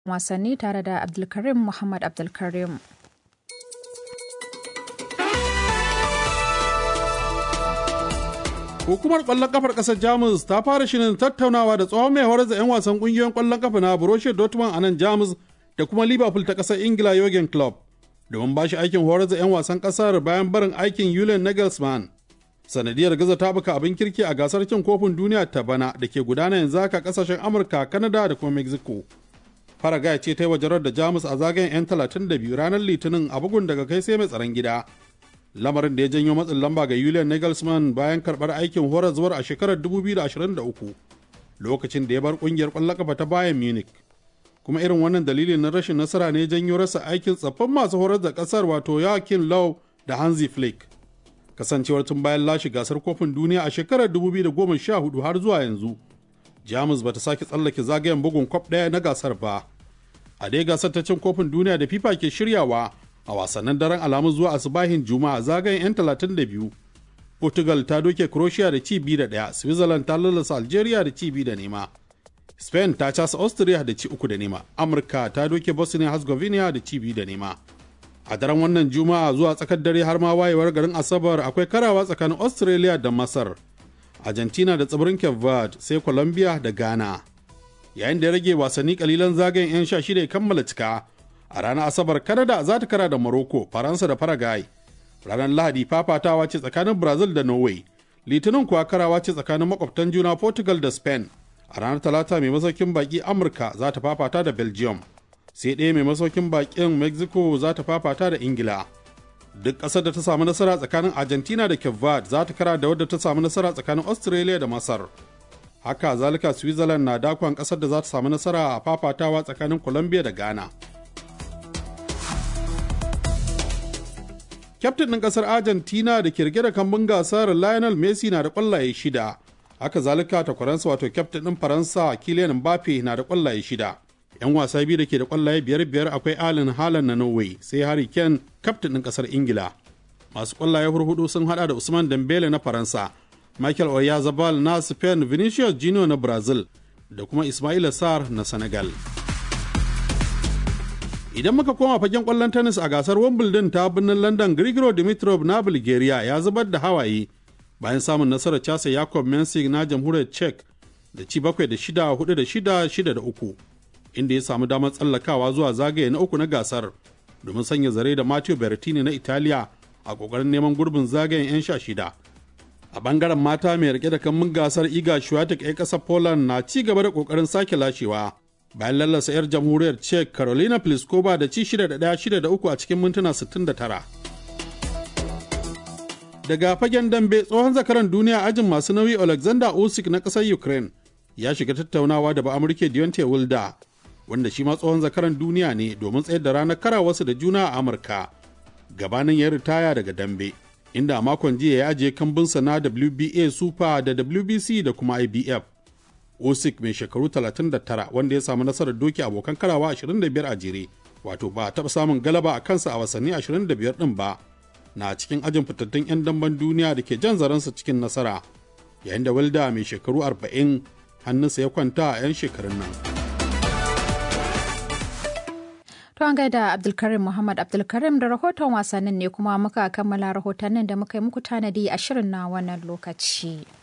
wasanni tare da Abdulkarim Muhammad Abdulkarim. Hukumar ƙwallon kafar ƙasar Jamus ta fara shirin tattaunawa da tsohon mai horar da 'yan wasan ƙungiyoyin ƙwallon kafa na Borussia Dortmund a nan Jamus da kuma Liverpool ta ƙasar Ingila Jurgen Klopp domin ba shi aikin horar da 'yan wasan ƙasar bayan barin aikin Julian Nagelsmann. Sanadiyar gaza ta buka abin kirki a gasar cin kofin duniya ta bana da ke gudana yanzu haka ƙasashen Amurka, Canada da kuma Mexico. Faragaya ce ta yi wajarar da Jamus a zagayen 'yan 32 ranar Litinin a bugun daga kai sai mai tsaron gida. lamarin da ya janyo matsin lamba ga Julian Nagelsmann bayan karɓar aikin zuwar a shekarar 2023 lokacin da ya bar ƙungiyar ƙwallon kafa ta Bayern Munich. Kuma irin wannan dalilin na rashin nasara ne janyo rasa aikin tsaffin masu horar da ƙasar wato Joachim Low da Hansi Flick. Kasancewar tun bayan lashe gasar kofin duniya a shekarar 2014 har zuwa yanzu. Jamus bata sake tsallake zagayen bugun kwaf ɗaya na gasar ba. A dai gasar ta cin kofin duniya da FIFA ke shiryawa a wasannin daren alamun zuwa asubahin juma'a zagayen 'yan 32 portugal ta doke croatia da ci biyu da ɗaya switzerland ta lalasa algeria da ci biyu da nema spain ta casa austria da ci uku da nema amurka ta doke bosnia herzegovina da ci biyu da nema a daren wannan juma'a zuwa tsakar dare har ma wayewar garin asabar akwai karawa tsakanin australia da masar argentina da tsibirin cape verde sai colombia da ghana yayin da ya rage wasanni kalilan zagayen 'yan sha shida ya kammala cika a ranar asabar canada za ta kara da morocco faransa da paraguay ranar lahadi fafatawa ce tsakanin brazil da norway litinin kuwa karawa ce tsakanin makwabtan juna portugal da spain a ranar talata mai masaukin baki amurka za ta fafata da belgium sai ɗaya mai masaukin bakin mexico za ta fafata da ingila duk ƙasar da ta samu nasara tsakanin argentina da cape verde za ta kara da wadda ta samu nasara tsakanin australia da masar haka zalika switzerland na dakon ƙasar da za ta samu nasara a fafatawa tsakanin colombia da ghana kyaftin ɗin ƙasar argentina da ke rike da kambun gasar lionel messi na da ƙwallaye shida haka zalika takwaransa wato kyaftin ɗin faransa kylian mbappe na da ƙwallaye shida yan wasa biyu da ke da ƙwallaye biyar biyar akwai allen haaland na norway sai harry kane kyaftin ɗin ƙasar ingila masu ƙwallaye hurhudu sun hada da usman dembele na faransa michael oyarzabal na spain vinicius junior na brazil da kuma ismaila sar na senegal idan muka koma fagen kwallon tennis a gasar wimbledon ta birnin london grigoro dimitrov na bulgaria ya zubar da hawaye bayan samun nasarar casa yakob mensik na jamhuriyar czech da ci bakwai da shida hudu da shida shida da uku inda ya samu damar tsallakawa zuwa zagaye na uku na gasar domin sanya zare da matteo berrettini na italiya a kokarin neman gurbin zagayen 'yan sha shida a bangaren mata mai rike da kammun gasar iga shuwatik 'yan ƙasar poland na ci gaba da kokarin sake lashewa bayan lallasa 'yar jamhuriyar czech carolina pliskova da ci 6 da 1 da 3 a cikin mintuna 69 daga fagen dambe tsohon zakaran duniya ajin masu nauyi alexander usyk na ƙasar ukraine ya shiga tattaunawa da ba'amurke deontay wilda wanda shi ma tsohon zakaran duniya ne domin tsayar da ranar karawarsu da juna a amurka gabanin ya ritaya daga dambe inda a makon jiya ya ajiye kambinsa na wba super da wbc da kuma ibf Usyk mai shekaru 39 wanda ya samu nasarar doki abokan karawa 25 a jere wato ba a taɓa samun galaba a kansa a wasanni 25 ɗin ba na cikin ajin fitattun 'yan damben duniya da ke jan zaransa cikin nasara yayin da wilda mai shekaru 40 hannunsa ya kwanta a 'yan shekarun nan. To an gaida Abdulkarim Muhammad Abdulkarim da rahoton wasannin ne kuma muka kammala rahotannin da muka yi muku tanadi a shirin na wannan lokaci.